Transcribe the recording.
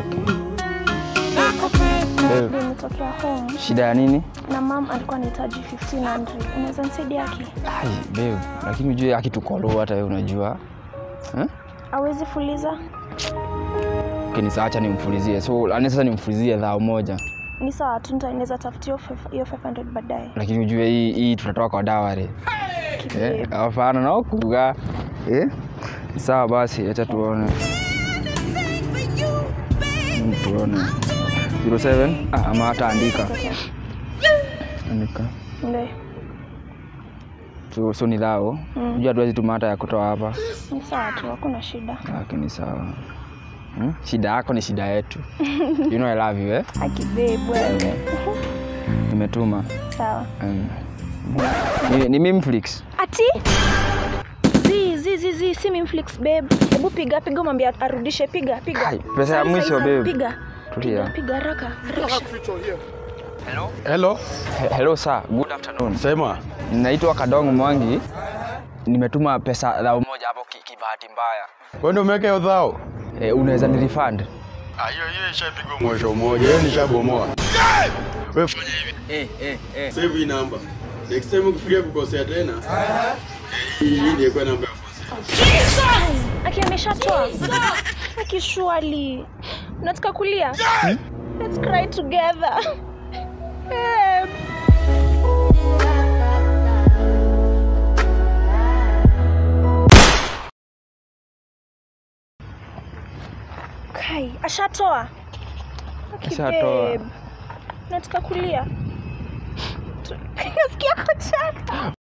Babe, Nimetokea home shida ya nini? na mam alikuwa anahitaji 1500. Unaweza nisaidia aki? Ai, babe, lakini ujue akitukolo hata wewe unajua. Eh? Awezi fuliza? Kinisa acha nimfulizie. So, ani sasa nimfulizie dhao moja. Ni sawa tu, nitaweza tafutia hiyo five- hiyo 500 baadaye. Lakini ujue hii hii tunatoka kwa dawari. Eh, Kibabe. hapana na kuga. Eh? Sawa basi, acha tuone. Mm, Tuone. 07 ah, ama hata andika. Okay. Andika. Ndio. So, so ni dhao. Mm. Unajua hatuwezi tuma hata ya kutoa hapa. Ni sawa tu, hakuna shida. Lakini sawa. Hmm? Shida yako ni shida yetu. You know I love you, eh? Akibabe wewe. Nimetuma. Sawa. Um, ni, ni Mimflix. Ati? Zi, zi, zi, zi, si Mimflix babe. Hebu piga piga mwambie arudishe piga piga. Ai, pesa ya Sai, mwisho, sai, sai, babe. Piga. Tulia. Piga, piga haraka. Haraka. Hello? Hello, He- Hello sir, good afternoon. sema. Naitwa Kadong Mwangi. Nimetuma pesa dhao moja hapo ki- kibahati mbaya. Wewe ndio umeweka hiyo dhao? E, unaweza ni refund? Ah, hiyo hiyo ishapigwa mwisho mmoja. Hiyo nishabomoa. Wewe fanya hivi. Eh, eh, eh. Save hii namba. Next time ukifikiria kukosea tena, hii hii ndio kwa namba ya kukosea. Aki ameshatoa. Aki surely. Unataka kulia? Let's cry together. Babe. Kai, ashatoa. Aki Ashatoa. babe. Unataka kulia? Tu- Nasikia kucheka.